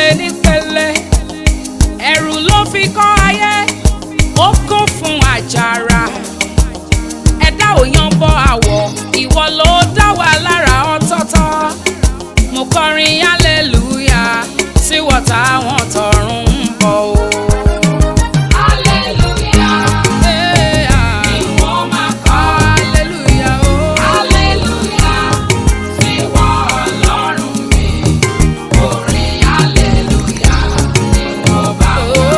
nípele ẹ̀rù ló fi kọ́ ayé ó kún fún àjàrà ẹ̀dá ò yan bọ́ àwọ̀ ìwọ ló dá wa lára ọ̀tọ̀ọ̀tọ̀ mo kọrin hallelujah sí wọ́tá wọn tọ̀run ń bọ̀ o. Hallelujah. Hey, ah. Ìwọ máa kọ́. Hallelujah, oh. Hallelujah. Ìwọ Ọlọ́run mi. Orin hallelujah. Ìwọ bá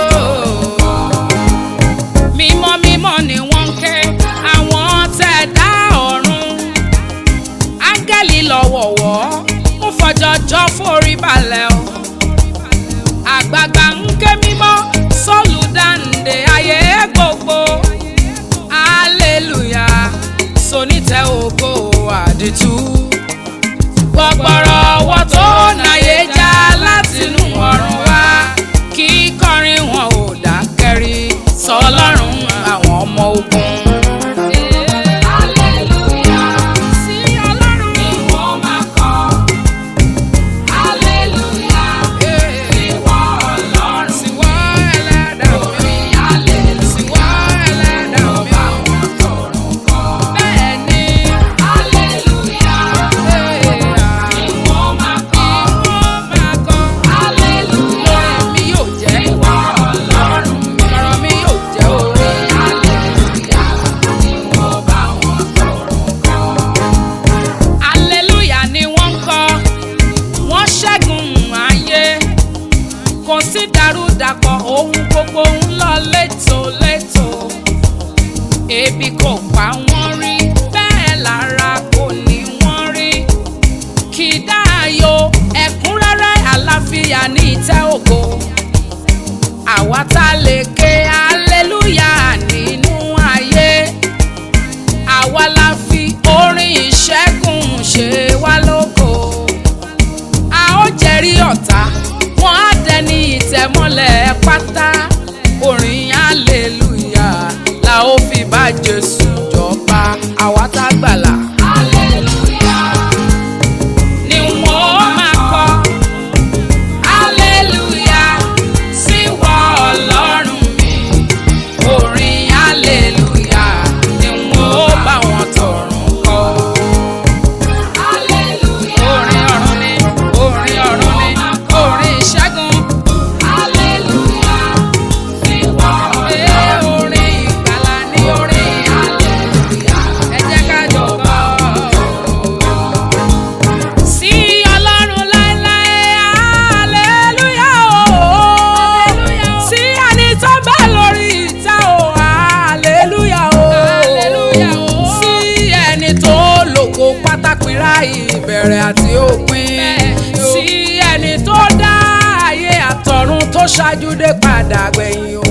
mímọ́ mímọ́ ni wọ́n ń ké àwọn tẹ̀dá ọ̀run áńgẹ́lì lọ́wọ̀wọ́ ń fọjọ́jọ́ forí balẹ̀ o àgbààgbà ń ké mímọ́ sọ́ọ̀lù dáǹdè ayé gbogbo hallelujah sonítẹ̀ ògo àdìtú gbọgbọrọ ọwọ́ tó náyé já látinú ọ̀run wá kí kọrin wọn ò dákẹ́rí sọlọ́run àwọn ọmọ ogun. Hallelujah. sí ọlọ́run. Ìwọ máa kọ́. Hallelujah. Ìwọ Ọlọ́run. Síwọ́ ẹlẹ́dàá mi. Orin hallelujah. Síwọ́ ẹlẹ́dàá Ìwọ mi. bá wọn tọ̀run kọ́. bẹ́ẹ̀ ni. Hallelujah. Ìwọ máa kọ́. Ìwọ máa kọ́. Hallelujah. Lórí mi yóò jẹ́. Ìwọ Ọlọ́run mi. Ọ̀rọ̀ mi yóò jẹ́ òwe. Hallelujah. Ìwọ bá wọn tọ̀run kọ́. Hallelujah ni wọ́n ń kọ, wọ́n ṣẹ́gun ayé. Kò sí dàrúdàpọ̀ ohun gbogbo ń lọ létòlétò. Ebi kò pa wọ́n rí, bẹ́ẹ̀ lára kò ní wọ́n rí. Kì í dáàyò ẹ̀kúnrẹ́rẹ́ àlàáfíà ní ìtẹ́ ògo. Àwa tá a lè ké hallelujah nínú ayé àwa la fi orin ìṣẹ́gun ṣe wá lógo. a ó jẹ́rí ọ̀tá wọ́n á dẹni ìtẹ̀mọ́lẹ̀ pátá orin hallelujah la ó fi bá jésù jọba àwa tá gbàlà. Hallelujah. ni wọ́n máa kọ hallelujah sí wọ ọlọ́run mi orin hallelujah ni wọ́n bá wọn tọ̀run kọ. Hallelujah. orin ọ̀run ni orin ọ̀run ni orin ìṣẹ́gun Hallelujah. Ìwọ ee Ọlọ́run. orin ìgbàlà ni orin Hallelujah. ẹ jẹ́ ká jọ kọ. sí ọlọ́run láéláé hallelujah o sí ẹni tó bẹ lórí ìtẹ́ o hallelujah o sí ẹni tó lògo pátápínrá ìbẹ̀rẹ̀ àti òpin sí ẹni tó dá ayé àtọ̀run tó ṣáájú dé padà gbẹ̀yìn o